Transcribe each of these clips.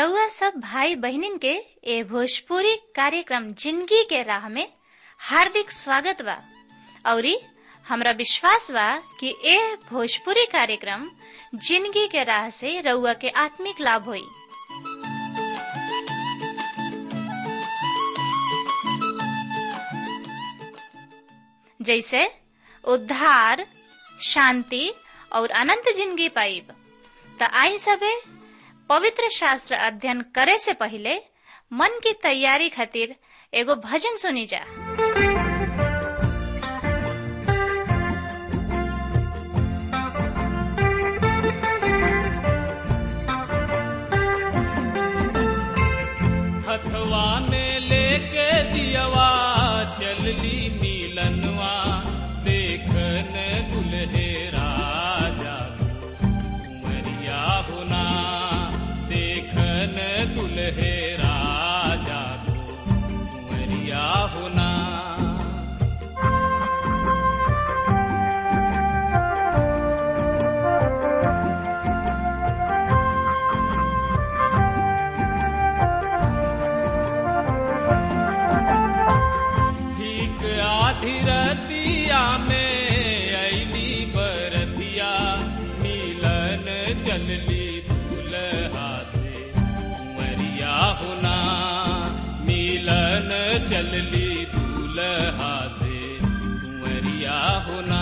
रउआ सब भाई बहिनीन के ए भोजपुरी कार्यक्रम जिंदगी के राह में हार्दिक स्वागत बा औरी हमरा विश्वास बा कि ए भोजपुरी कार्यक्रम जिंदगी के राह से रउआ के आत्मिक लाभ होई जैसे उद्धार शांति और अनंत जिंदगी पाइब त आई सबे पवित्र शास्त्र अध्ययन करे से पहले मन की तैयारी खातिर एगो भजन सुनी जा हथवा में लेके दियवा चलली नीलनवा देखन दुल्हे राजा उमरिया होना देखन दुल्हे राजा उमरिया होना ठीक आधी रतिया में अली बरतिया मिलन चलली दूल्हा से उमरिया होना मिलन चलली दूल्हा से उमरिया होना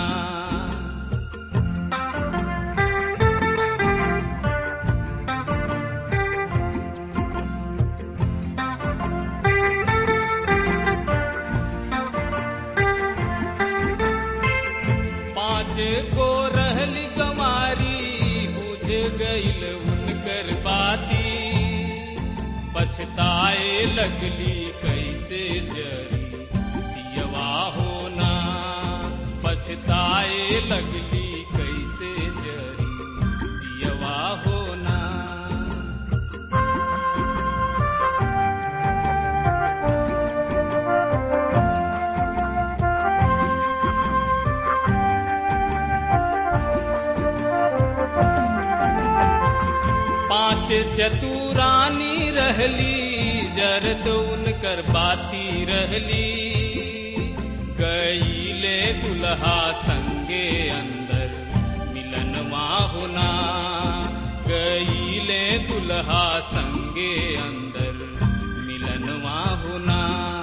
पाँच गो रहली गमारी बुझ गईल उनकर बाती पछताए लगली कैसे जरी दियवा होना पछताए लगली कैसे जरी दियवा होना पांच चतुरानी रहली जरद उनकर बाती रहली गईले दुल्हा संगे अंदर मिलनवा होना गईले दुल्हा संगे अंदर मिलनवा होना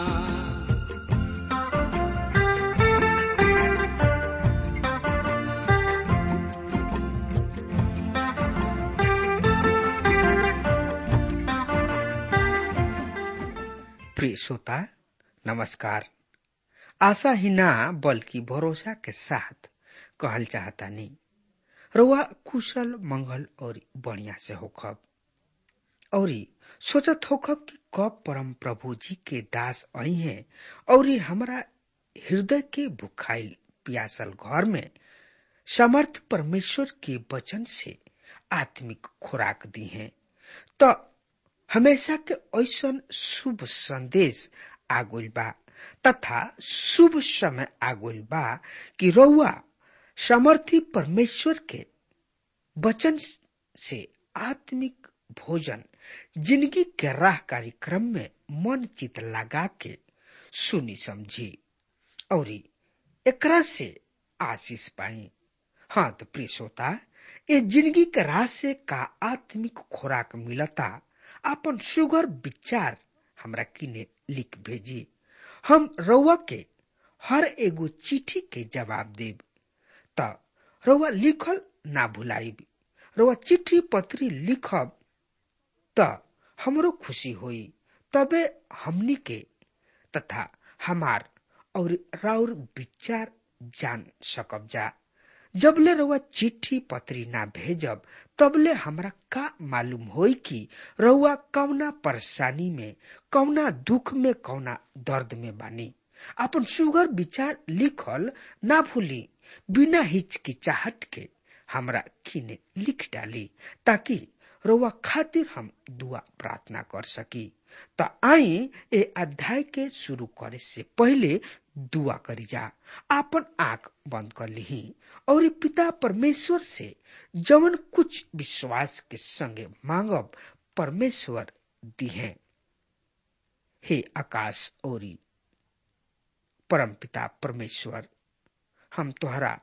प्रिय श्रोता नमस्कार आशा ही ना बल्कि भरोसा के साथ कहल चाहता नहीं रुआ कुशल मंगल और बढ़िया से होखब और सोचत होखब कि कब परम प्रभु जी के दास आई हैं और हमारा हृदय के भुखाइल प्यासल घर में समर्थ परमेश्वर के वचन से आत्मिक खुराक दी हैं तो हमेशा के ऐसन शुभ संदेश आगुल बा तथा शुभ समय आगुल बा कि रउआ समर्थी परमेश्वर के वचन से आत्मिक भोजन जिंदगी के राह कार्यक्रम में मन चित लगा के सुनी समझी और एकरा से आशीष पाई हाँ तो प्रिय श्रोता ये जिंदगी के राह से का आत्मिक खुराक मिलता अपन सुगर विचार हमरा किने लिख भेजी हम रउआ के हर एगो चिट्ठी के जवाब देब त रउआ लिखल ना भुलाइब रउआ चिट्ठी पत्री लिखब त हमरो खुशी होई तबे हमनी के तथा हमार और राउर विचार जान सकब जा जबले रउआ चिट्ठी पत्री ना भेजब तबले हमरा का मालूम होई कि रउआ कौना परेशानी में कौना दुख में कौना दर्द में बानी अपन सुगर विचार लिखल ना भूली बिना हिचकिचाहट के हमरा किने लिख डाली ताकि रउआ खातिर हम दुआ प्रार्थना कर सकी त आई ए अध्याय के शुरू करे से पहले दुआ करी जा आपन आंख बंद कर ली और पिता परमेश्वर से जवन कुछ विश्वास के संगे मांगब परमेश्वर दिहे हे आकाश ओरी परमपिता परमेश्वर हम तोहरा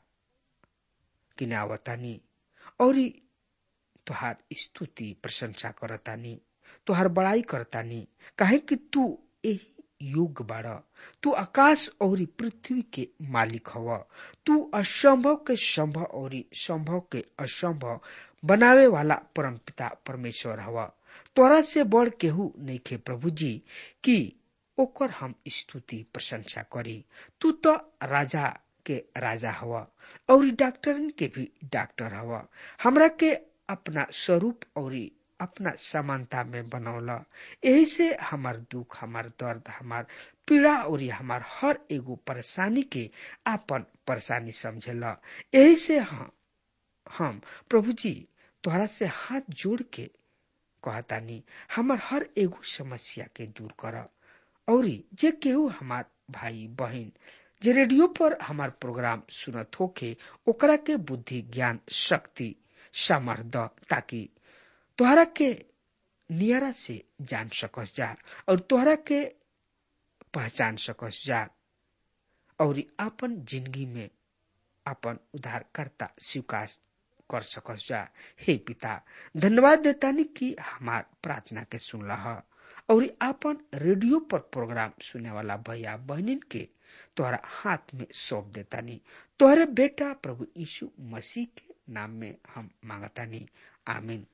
किनावतानी और तुहार स्तुति प्रशंसा करतानी तुहार बड़ाई करतानी काहे कि तू यही युग बाड़ तू आकाश और पृथ्वी के मालिक हव तू असंभव के संभव और संभव के असंभव बनावे वाला परम पिता परमेश्वर हव तोरा से बड़ केहू नहीं खे प्रभु जी कि ओकर हम स्तुति प्रशंसा करी तू तो राजा के राजा हवा और डॉक्टरन के भी डॉक्टर हवा हमरा के अपना स्वरूप और अपना समानता में बनौला यही से हमार दुख हमार दर्द हमार पीड़ा और हमार हर एगो परेशानी के आपन परेशानी समझेला यही से हम हम प्रभु जी तोहरा से हाथ जोड़ के कहतानी हमार हर एगो समस्या के दूर कर और जे केहू हमार भाई बहन जे रेडियो पर हमार प्रोग्राम सुनत होके ओकरा के बुद्धि ज्ञान शक्ति सामर्थ ताकि तोहरा के नियरा से जान सकस जा और तोहरा के पहचान सकस जा और आपन जिंदगी में आपन उद्धारकर्ता स्वीकार कर सकस जा हे पिता धन्यवाद देतानी कि हमार प्रार्थना के सुनला और आपन रेडियो पर प्रोग्राम सुने वाला भैया बहनिन के तोहरा हाथ में सौंप देतानी तोहरे बेटा प्रभु यीशु मसीह के नाम में हम मांगतानी आमीन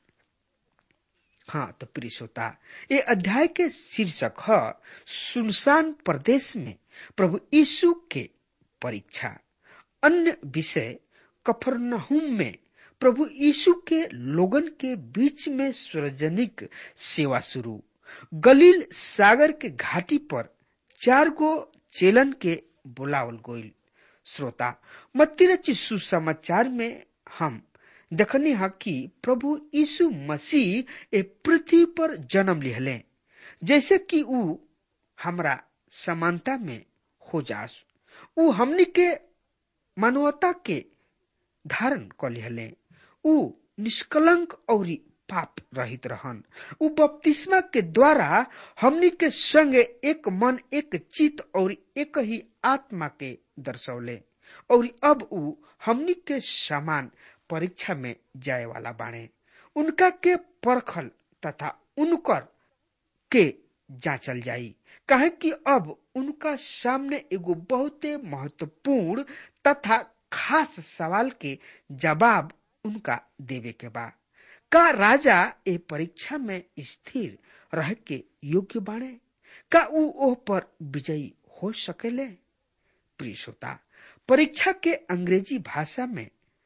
हाँ तो प्रिय श्रोता ये अध्याय के शीर्षक है सुनसान प्रदेश में प्रभु यीशु के परीक्षा अन्य विषय कफरनहुम में प्रभु यीशु के लोगन के बीच में सार्वजनिक सेवा शुरू गलील सागर के घाटी पर चार गो चेलन के बुलावल गोइल श्रोता मत्ती सुसमाचार में हम देखनी है कि प्रभु यीशु मसीह ए पृथ्वी पर जन्म लिहले जैसे कि ऊ हमरा समानता में हो जास ऊ हमनी के मानवता के धारण क लिहले ऊ निष्कलंक और पाप रहित रहन ऊ बपतिस्मा के द्वारा हमनी के संग एक मन एक चित और एक ही आत्मा के दर्शौले और अब ऊ हमनी के समान परीक्षा में जाए वाला बाणे उनका के परखल तथा उनकर के जांचल जाई काहे कि अब उनका सामने एगो बहुते महत्वपूर्ण तथा खास सवाल के जवाब उनका देवे के बा का राजा ए परीक्षा में स्थिर रह के योग्य बाणे का ऊ ओह पर विजयी हो सकेले प्रिय श्रोता परीक्षा के अंग्रेजी भाषा में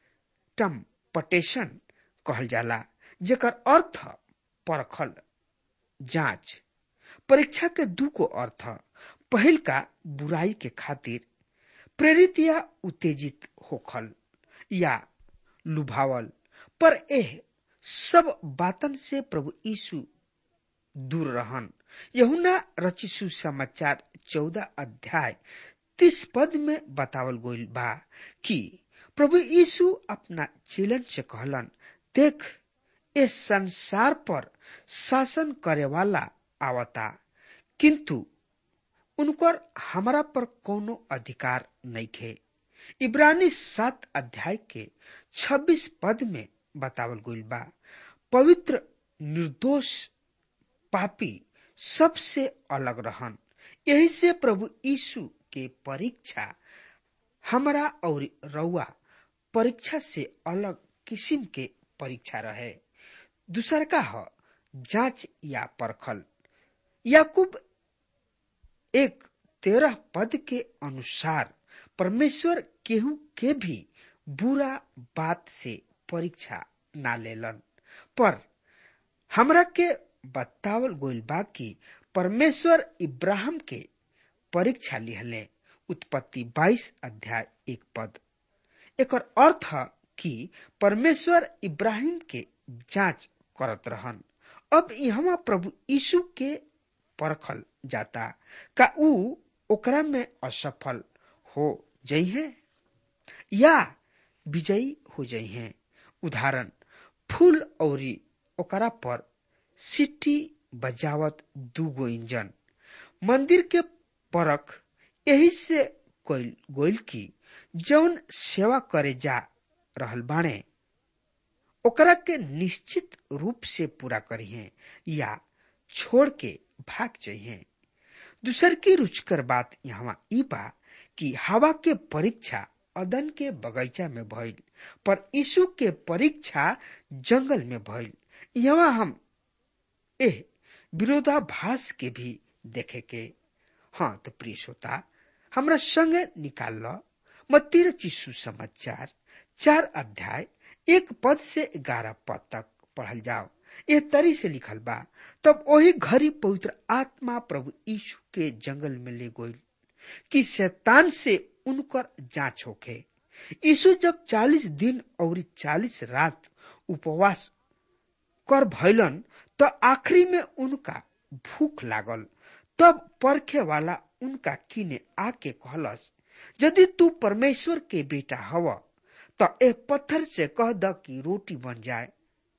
टम्पटेशन कहल जाला जेकर अर्थ परखल जांच परीक्षा के दू को अर्थ पहल का बुराई के खातिर प्रेरित या उत्तेजित होखल या लुभावल पर एह सब बातन से प्रभु यीशु दूर रहन यहुना रचिसु समाचार चौदह अध्याय तीस पद में बतावल गईल बा कि प्रभु यीशु अपना चेलन से कहलन देख इस संसार पर शासन करे वाला आवता किंतु उनकर हमारा पर कोनो अधिकार नहीं थे इब्रानी सात अध्याय के छब्बीस पद में बतावल गईल बा पवित्र निर्दोष पापी सबसे अलग रहन यही से प्रभु यीशु के परीक्षा हमारा और रउआ परीक्षा से अलग किस्म के परीक्षा रहे दूसर का ह जांच या परखल याकूब एक तेरह पद के अनुसार परमेश्वर केहू के भी बुरा बात से परीक्षा ना लेलन पर हमरा के बतावल गोइल बा कि परमेश्वर इब्राहिम के परीक्षा लिहले उत्पत्ति 22 अध्याय एक पद एकर अर्थ है कि परमेश्वर इब्राहिम के जांच करत रहन अब यहाँ प्रभु यीशु के परखल जाता का ऊ ओकरा में असफल हो जई है या विजयी हो जई है उदाहरण फूल और ओकरा पर सिटी बजावत दूगो इंजन मंदिर के परख यही से कोइल गोइल की जौन सेवा करे जा रहल बाणे ओकरा के निश्चित रूप से पूरा करिए या छोड़ के भाग जाइए दूसर की रुचकर बात यहाँ ई बा कि हवा के परीक्षा अदन के बगीचा में भइल पर यीशु के परीक्षा जंगल में भइल यहाँ हम एह विरोधाभास के भी देखे के हाँ तो प्रिय श्रोता हमरा संगे निकाल लो मत्तीर चिशु समाचार चार अध्याय एक पद से ग्यारह पद तक पढ़ल जाओ यह तरी से लिखल बा तब वही घड़ी पवित्र आत्मा प्रभु यीशु के जंगल में ले गई कि शैतान से उनकर जांच होके यीशु जब चालीस दिन और चालीस रात उपवास कर भैलन तो आखिरी में उनका भूख लागल तब परखे वाला उनका किने आके कहलस यदि तू परमेश्वर के बेटा हव तो ए पत्थर से कह द कि रोटी बन जाए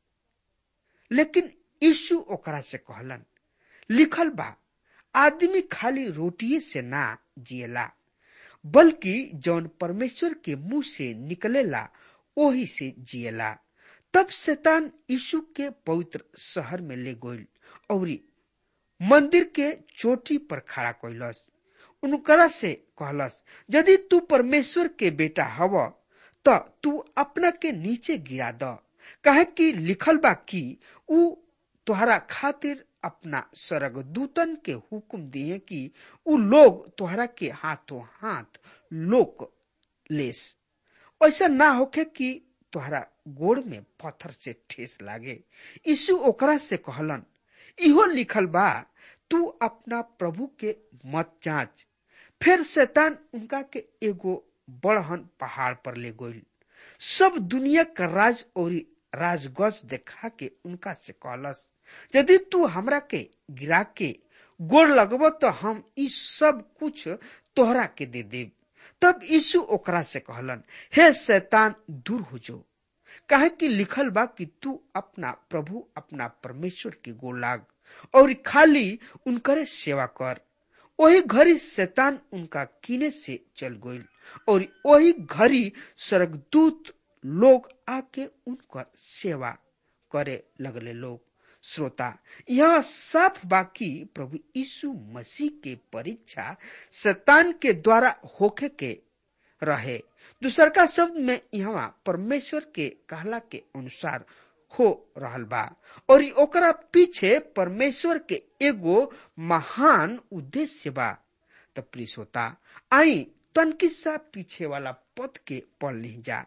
लेकिन यीशु ओकरा से कहलन लिखल बा आदमी खाली रोटिए से ना जिएला बल्कि जौन परमेश्वर के मुंह से निकलेला ओही से जिएला तब शैतान यीशु के पवित्र शहर में ले गइल और मंदिर के चोटी पर खड़ा कैलस उनकरा से कहलस यदि तू परमेश्वर के बेटा हव त तू अपना के नीचे गिरा द कहे कि लिखल बा कि ऊ तोहरा खातिर अपना स्वर्गदूतन के हुक्म दिए कि ऊ लोग तोहरा के हाथों हाथ लोक लेस ऐसा ना होके कि तोहरा गोड़ में पत्थर से ठेस लागे यीशु ओकरा से कहलन इहो लिखल बा तू अपना प्रभु के मत जांच फिर शैतान उनका के एगो बड़हन पहाड़ पर ले गइल सब दुनिया का राज और राजगज देखा के उनका से कहलस यदि तू हमरा के गिरा के गोड़ लगब तो हम ई सब कुछ तोहरा के दे देब तब यीशु ओकरा से कहलन हे शैतान दूर हो जो काहे कि लिखल बा कि तू अपना प्रभु अपना परमेश्वर के गोड़ लाग और खाली उनकरे सेवा कर वही घड़ी शैतान उनका कीने से चल गई और वही घड़ी स्वर्गदूत लोग आके उनकर सेवा करे लगले लोग श्रोता यह साफ बाकी प्रभु यीशु मसीह के परीक्षा शैतान के द्वारा होके के रहे दूसर का शब्द में यहाँ परमेश्वर के कहला के अनुसार हो रहल बा और ओकरा पीछे परमेश्वर के एगो महान उद्देश्य बा तो प्लीज होता आई तनकी सा पीछे वाला पद के पढ़ ली जा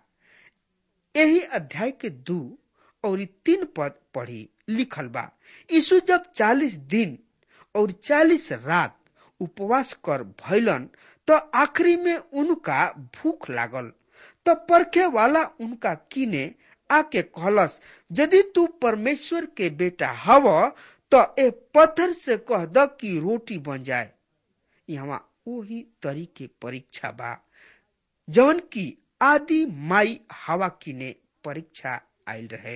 यही अध्याय के दू और तीन पद पढ़ी लिखल बा यीशु जब चालीस दिन और चालीस रात उपवास कर भैलन तो आखिरी में उनका भूख लागल तो परखे वाला उनका किने आके कहलस यदि तू परमेश्वर के बेटा हव तो ए पत्थर से कह द कि रोटी बन जाए यहाँ वही तरीके परीक्षा बा जवन की आदि माई हवा किने परीक्षा आयल रहे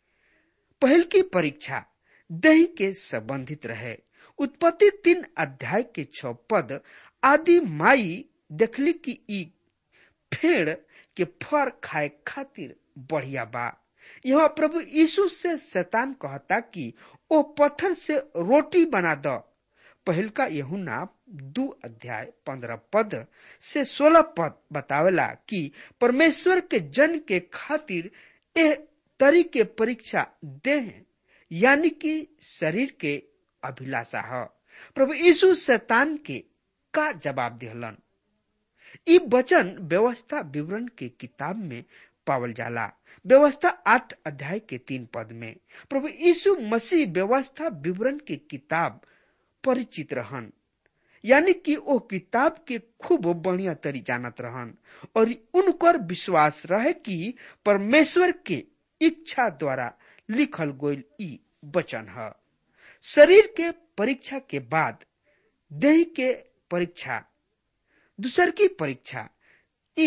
पहल की परीक्षा दही के संबंधित रहे उत्पत्ति तीन अध्याय के छ पद आदि माई देखली कि ई फेड़ के फर खाए खातिर बढ़िया बा यहाँ प्रभु यीशु से शैतान कहता कि ओ पत्थर से रोटी बना द पहल का यहुना दो अध्याय पंद्रह पद से सोलह पद बतावेला कि परमेश्वर के जन के खातिर एह तरी के परीक्षा देह यानी कि शरीर के अभिलाषा है प्रभु यीशु शैतान के का जवाब दिहलन ई वचन व्यवस्था विवरण के किताब में पावल जाला व्यवस्था आठ अध्याय के तीन पद में प्रभु यीशु मसीह व्यवस्था विवरण की किताब परिचित रहन यानी कि वो किताब के खूब बढ़िया तरी जानत रहन और उनकर विश्वास रहे कि परमेश्वर के इच्छा द्वारा लिखल गोल ई वचन है शरीर के परीक्षा के बाद देह के परीक्षा दूसर की परीक्षा ई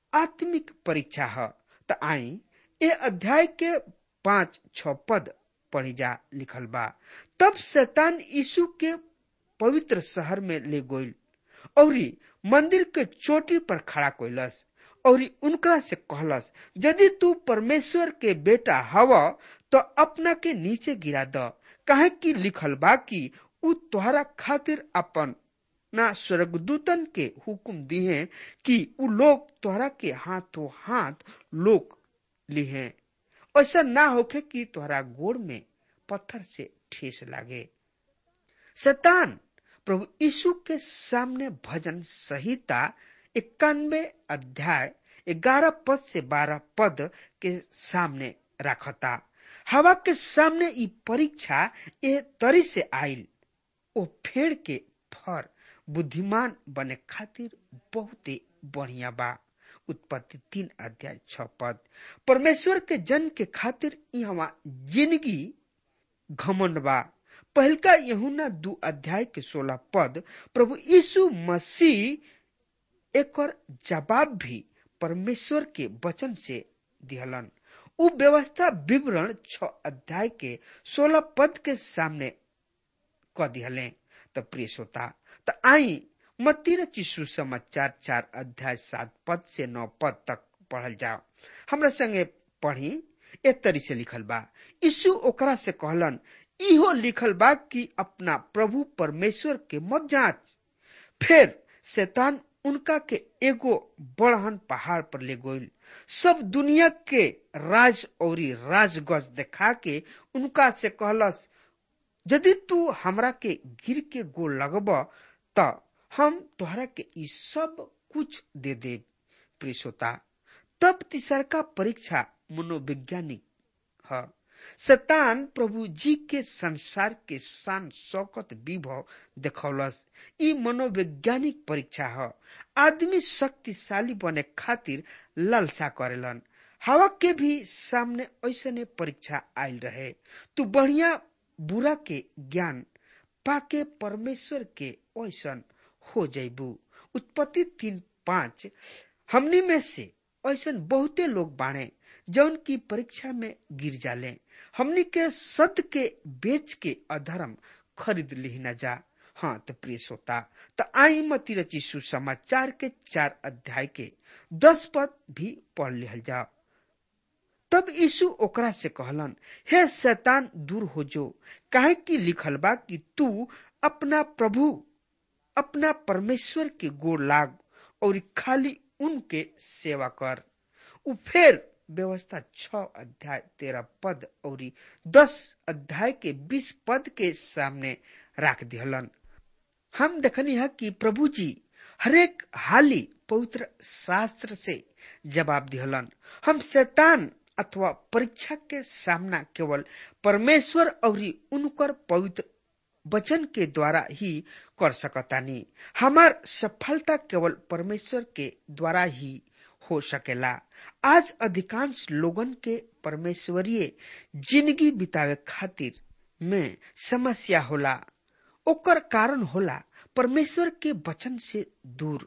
आत्मिक परीक्षा है तो आई ए अध्याय के पांच छ पद पढ़ी जा लिखल बा तब शैतान यीशु के पवित्र शहर में ले गोइल और मंदिर के चोटी पर खड़ा कोइलस और उनका से कहलस यदि तू परमेश्वर के बेटा हव तो अपना के नीचे गिरा द काहे कि लिखल बा कि उ तोहरा खातिर अपन ना स्वर्गदूतन के हुक्म दिए कि उ लोग तोहरा के हाथों हाथ लोग लिहे ऐसा ना होखे कि तोहरा गोड़ में पत्थर से ठेस लागे शैतान प्रभु यीशु के सामने भजन संहिता इक्यानवे अध्याय ग्यारह पद से बारह पद के सामने रखता हवा के सामने ई परीक्षा ए तरी से आयल ओ फेड़ के फर बुद्धिमान बने खातिर बहुते बढ़िया बा उत्पत्ति तीन अध्याय छ पद परमेश्वर के जन के खातिर यहाँ जिंदगी घमंड बा पहलका यहुना दू अध्याय के सोलह पद प्रभु यीशु मसीह एक जवाब भी परमेश्वर के वचन से दिहलन उ व्यवस्था विवरण छ अध्याय के सोलह पद के सामने क दिहले त प्रिय श्रोता त आई मत्ती चिशु समाचार चार अध्याय सात पद से नौ पद तक पढ़ल जाओ हमरा संगे पढ़ी एक तरी से लिखल बा यीशु ओकरा से कहलन इहो लिखल बा कि अपना प्रभु परमेश्वर के मत जांच फिर शैतान उनका के एगो बड़हन पहाड़ पर ले गोइल सब दुनिया के राज और राजगज देखा के उनका से कहलस यदि तू हमरा के गिर के गोल लगब त हम तोहरा के ई सब कुछ दे दे प्रियता तब तीसरका परीक्षा मनोवैज्ञानिक है शैतान प्रभु जी के संसार के शान शौकत विभव देखौलस ई मनोवैज्ञानिक परीक्षा है आदमी शक्तिशाली बने खातिर लालसा करेलन हवा के भी सामने ऐसने परीक्षा आयल रहे तू बढ़िया बुरा के ज्ञान पाके परमेश्वर के ऐसन हो जैबू उत्पत्ति तीन पांच हमनी में से ऐसन बहुते लोग बाणे जौन की परीक्षा में गिर जाले हमनी के सत्य के बेच के अधर्म खरीद ली न जा हाँ तो प्रिय श्रोता तो आई मती रची सुसमाचार के चार अध्याय के दस पद भी पढ़ लिहल जाओ तब यीशु ओकरा से कहलन हे शैतान दूर हो जो काहे की लिखल बा कि तू अपना प्रभु अपना परमेश्वर के गोड़ लाग और खाली उनके सेवा कर उ फिर व्यवस्था छ अध्याय तेरह पद और दस अध्याय के बीस पद के सामने रख दिहलन हम देखनी है कि प्रभु जी हरेक हाली पवित्र शास्त्र से जवाब दिहलन हम शैतान अथवा परीक्षा के सामना केवल परमेश्वर और उनकर पवित्र वचन के द्वारा ही कर सकतानी हमार सफलता केवल परमेश्वर के द्वारा ही हो सकेला आज अधिकांश लोगन के परमेश्वरीय जिंदगी बितावे खातिर में समस्या होला ओकर कारण होला परमेश्वर के वचन से दूर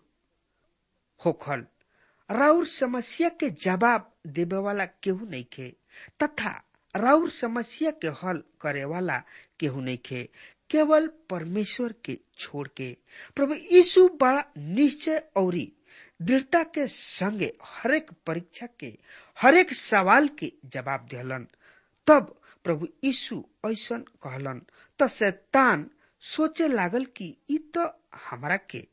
होखल राउर समस्या के जवाब देवे वाला केहू नहीं खे तथा राउर समस्या के हल करे वाला केहू नहीं खे केवल परमेश्वर के छोड़ के प्रभु यीशु बड़ा निश्चय और दृढ़ता के संगे हरेक परीक्षा के हरेक सवाल के जवाब दिहलन तब प्रभु यीशु ऐसा कहलन त शैतान सोचे लागल कि ई तो हमरा के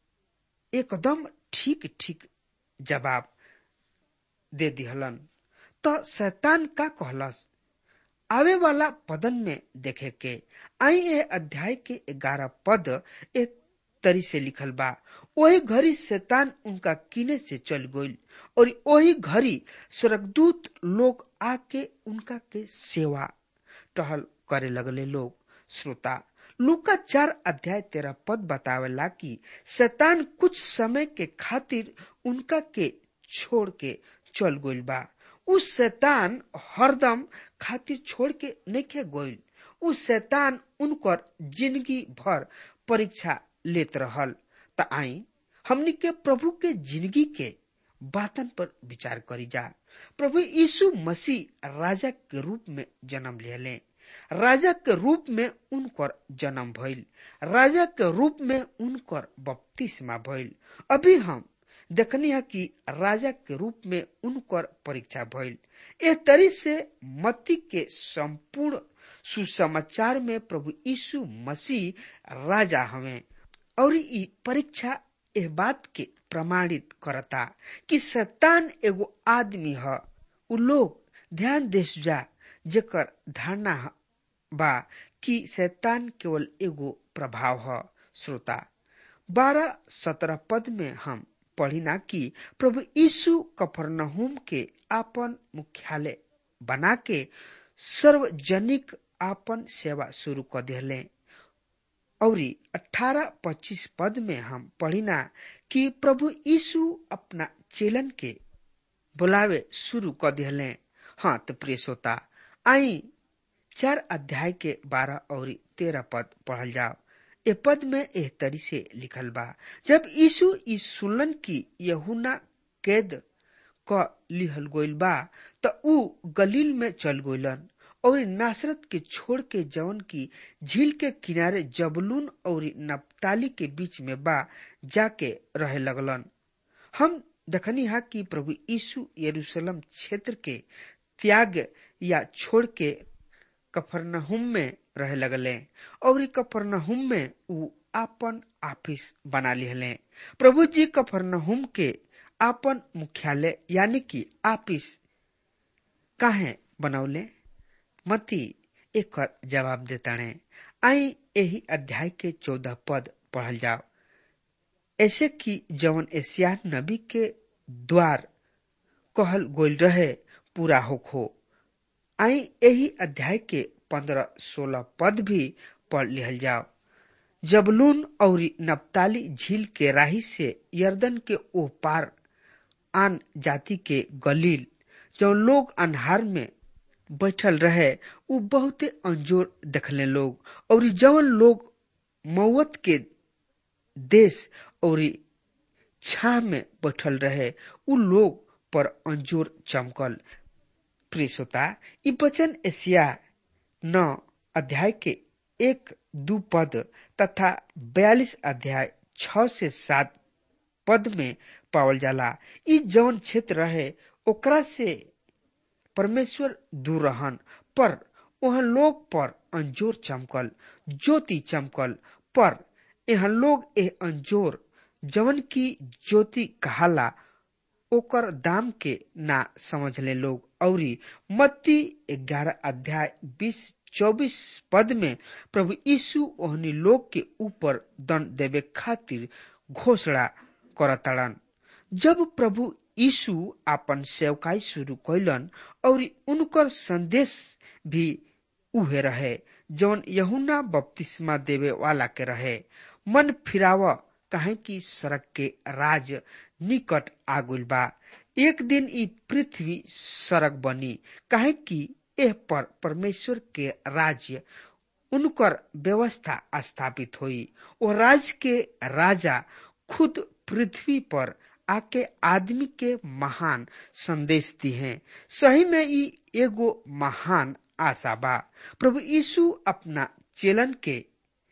एकदम ठीक ठीक जवाब दे दिहलन तो शैतान का कहलस आवे वाला पदन में देखे के आई ए अध्याय के ग्यारह पद एक तरी से लिखल बा वही घड़ी शैतान उनका किने से चल गईल और वही घड़ी स्वर्गदूत लोग आके उनका के सेवा टहल करे लगले लोग श्रोता लूका चार अध्याय तेरह पद बतावेला कि शैतान कुछ समय के खातिर उनका के छोड़ के चल गईल बा उ शैतान हरदम खातिर छोड़ के नहीं गईल उ शैतान उनकर जिंदगी भर परीक्षा लेत रहल त आई हमनी के प्रभु के जिंदगी के बातन पर विचार करी जा प्रभु यीशु मसीह राजा के रूप में जन्म ले राजा के रूप में उनकर जन्म भइल राजा के रूप में उनकर बपतिस्मा भइल अभी हम देखनी है कि राजा के रूप में उनकर परीक्षा भइल ए तरी से मती के संपूर्ण सुसमाचार में प्रभु यीशु मसीह राजा हमें और ई परीक्षा एह बात के प्रमाणित करता कि शैतान एगो आदमी ह उ लोग ध्यान देश जा जेकर धारणा बा कि शैतान केवल एगो प्रभाव ह श्रोता बारह सत्रह पद में हम पढ़िना कि प्रभु यीशु कफरनहुम के आपन मुख्यालय बना के सार्वजनिक आपन सेवा शुरू कर दिले और अठारह पच्चीस पद में हम पढ़िना कि प्रभु यीशु अपना चेलन के बुलावे शुरू कर दिले हाँ तो प्रिय श्रोता आई चार अध्याय के बारह और तेरह पद पढ़ल जाओ ए पद में एह तरी से लिखल बा जब यीशु ई सुनलन की यहुना कैद क लिहल गोइल बा त ऊ गलील में चल गोइलन और नासरत के छोड़ के जवन की झील के किनारे जबलून और नप्ताली के बीच में बा जाके रहे लगलन हम देखनी हा कि प्रभु यीशु यरूशलेम क्षेत्र के त्याग या छोड़ के कफरनहुम में रहे लगले और कफरनहुम में ऊ आपन ऑफिस बना लिहले प्रभु जी कफरनहुम के आपन मुख्यालय यानी कि ऑफिस काहे बनौले मती एक जवाब देताणे आई यही अध्याय के चौदह पद पढ़ल जाओ ऐसे कि जवन एशिया नबी के द्वार कहल गोल रहे पूरा होखो आई यही अध्याय के पंद्रह सोलह पद भी पढ़ लिहल जाओ जबलून और नप्ताली झील के राही से यर्दन के ओ पार आन जाति के गलील जो लोग अन्हार में बैठल रहे उ बहुते अंजोर देखले लोग और जवन लोग मौत के देश और छा में बैठल रहे उ लोग पर अंजोर चमकल प्रिय श्रोता ई वचन एशिया नौ अध्याय के एक दू पद तथा बयालीस अध्याय छ से सात पद में पावल जाला ई जौन क्षेत्र रहे ओकरा से परमेश्वर दूर रहन पर वहाँ लोग पर अंजोर चमकल ज्योति चमकल पर यहाँ लोग ए अंजोर जवन की ज्योति कहाला ओकर दाम के ना समझले लोग औरी मत्ती ग्यारह अध्याय बीस चौबीस पद में प्रभु यीशु ओहनी लोग के ऊपर दंड देवे खातिर घोषणा करतड़न जब प्रभु यीशु आपन सेवकाई शुरू कैलन और उनकर संदेश भी उहे रहे जौन यहुना बपतिस्मा देवे वाला के रहे मन फिराव कहे कि सड़क के राज निकट आगुल बा एक दिन ई पृथ्वी सड़क बनी कहे कि एह पर परमेश्वर के राज्य उनकर व्यवस्था स्थापित हुई वो राज्य के राजा खुद पृथ्वी पर आके आदमी के महान संदेश दी है सही में ई एगो महान आशा बा प्रभु यीशु अपना चेलन के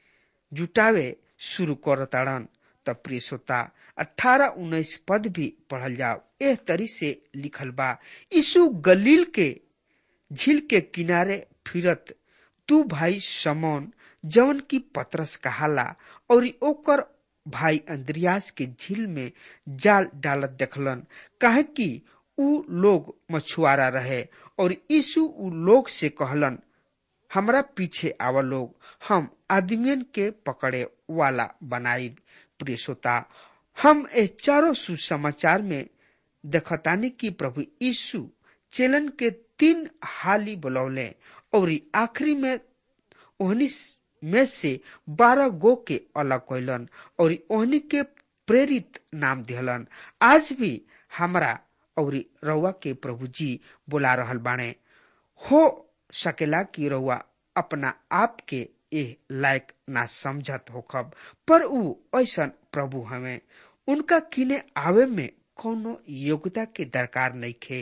जुटावे शुरू करताड़न त प्रिय श्रोता अठारह उन्नीस पद भी पढ़ल जाओ एह तरी से लिखल बा यीशु गलील के झील के किनारे फिरत तू भाई समौन जवन की पतरस कहाला और ओकर भाई अंद्रियास के झील में जाल डालत देखलन काहे कि उ लोग मछुआरा रहे और यीशु उ लोग से कहलन हमरा पीछे आवा लोग हम आदमियन के पकड़े वाला बनाई प्रिय श्रोता हम ए चारों सुसमाचार में देखतानी कि प्रभु यीशु चेलन के तीन हाली बुलौले और आखिरी में ओहनी में से बारह गो के अलग कैलन और ओहनी के प्रेरित नाम दिहलन आज भी हमरा और रउआ के प्रभु जी बुला रहल बाणे हो सकेला कि रउआ अपना आप के एह लायक ना समझत होखब पर ऊ ऐसन प्रभु हमें उनका किने आवे में कोनो योग्यता के दरकार नहीं खे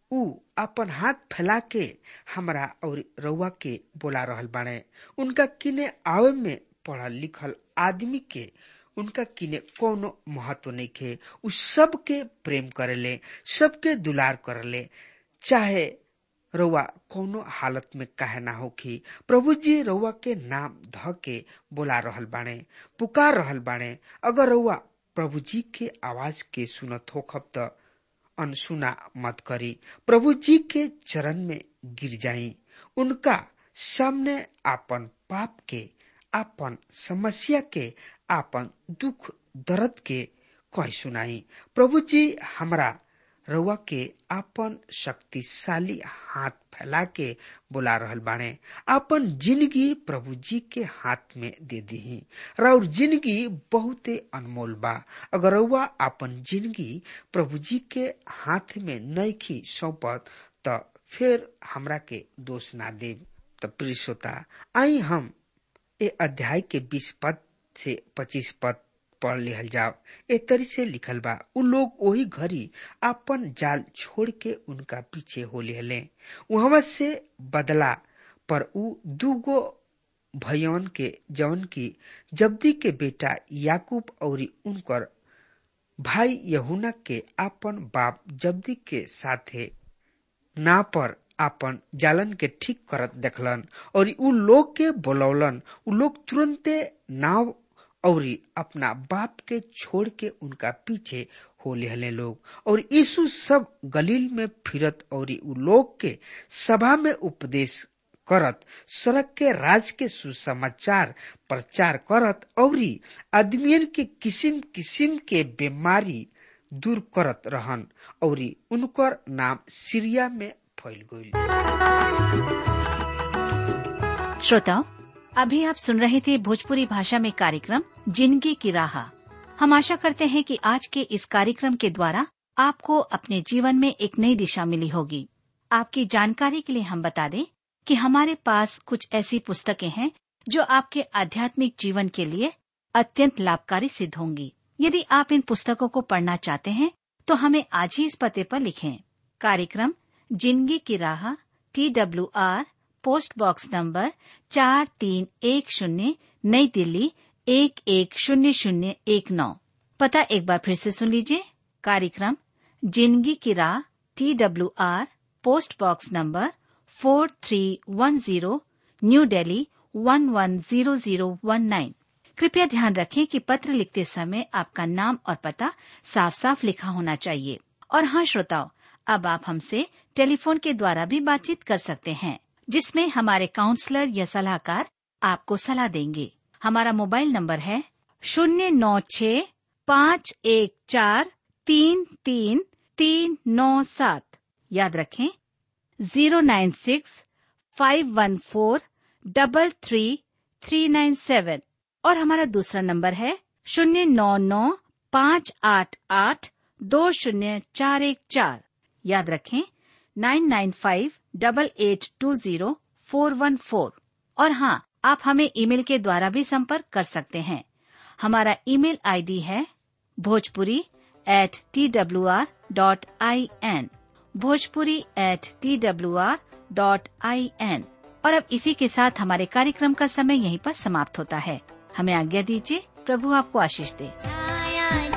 ऊ अपन हाथ फैला के हमरा और रउआ के बोला रहल बाड़े उनका किने आवे में पढ़ल लिखल आदमी के उनका किने कोनो महत्व नहीं खे उ सबके प्रेम करेले सबके दुलार करेले चाहे रउआ कोनो हालत में काहे ना होखी प्रभु जी रउआ के नाम ध के बोला रहल बाणे पुकार रहल बाणे अगर रउआ प्रभु जी के आवाज के सुनत होखब त अनसुना मत करी प्रभु जी के चरण में गिर जाई उनका सामने आपन पाप के आपन समस्या के आपन दुख दर्द के कह सुनाई प्रभु जी हमरा रउआ के आपन शक्तिशाली हाथ फैला के बुला रहल बाणे आपन जिंदगी प्रभु जी के हाथ में दे दी और जिंदगी बहुते अनमोल बा अगर रउआ आपन जिंदगी प्रभु जी के हाथ में नईखी सौंपत त फिर हमरा के दोष ना देव त प्रिय श्रोता आई हम ए अध्याय के बीस पद से पच्चीस पद पढ़ लिहल जाओ ए तरी से लिखल बा उ लोग वही घड़ी अपन जाल छोड़ के उनका पीछे हो लिहले वहां से बदला पर उ दूगो भयन के जौन की जब्दी के बेटा याकूब और उनकर भाई यहुना के अपन बाप जब्दी के साथे ना पर आपन जालन के ठीक करत देखलन और उ लोग के बोलौलन उ लोग तुरंते नाव और अपना बाप के छोड़ के उनका पीछे हो लेहले लोग और यीशु सब गलील में फिरत और उ लोग के सभा में उपदेश करत सड़क के राज के सुसमाचार प्रचार करत और आदमियन के किसिम किसिम के बीमारी दूर करत रहन और उनकर नाम सीरिया में फैल गई श्रोताओं अभी आप सुन रहे थे भोजपुरी भाषा में कार्यक्रम जिंदगी की राह हम आशा करते हैं कि आज के इस कार्यक्रम के द्वारा आपको अपने जीवन में एक नई दिशा मिली होगी आपकी जानकारी के लिए हम बता दें कि हमारे पास कुछ ऐसी पुस्तकें हैं जो आपके आध्यात्मिक जीवन के लिए अत्यंत लाभकारी सिद्ध होंगी यदि आप इन पुस्तकों को पढ़ना चाहते हैं तो हमें आज ही इस पते पर लिखें कार्यक्रम जिंदगी की राह T W R post box number चार तीन एक शून्य नई दिल्ली एक एक शून्य शून्य एक नौ पता एक बार फिर से सुन लीजिए कार्यक्रम जिंदगी की राह T W R post box number four three one zero new Delhi one one zero zero one nine कृपया ध्यान रखें कि पत्र लिखते समय आपका नाम और पता साफ साफ लिखा होना चाहिए और हाँ श्रोताओं अब आप हमसे टेलीफोन के द्वारा भी बातचीत कर सकते हैं जिसमें हमारे काउंसलर या सलाहकार आपको सलाह देंगे हमारा मोबाइल नंबर है शून्य नौ छ पाँच एक चार तीन तीन तीन नौ सात याद रखें zero nine six five one four double three three nine seven और हमारा दूसरा नंबर है शून्य नौ नौ पाँच आठ आठ दो शून्य चार एक चार याद रखें nine nine five double eight two zero four one four और हाँ आप हमें ईमेल के द्वारा भी संपर्क कर सकते हैं हमारा ईमेल आईडी है Bhojpuri at T W R dot I N Bhojpuri at T W R dot I N और अब इसी के साथ हमारे कार्यक्रम का समय यहीं पर समाप्त होता है हमें आज्ञा दीजिए प्रभु आपको आशीष दे छाया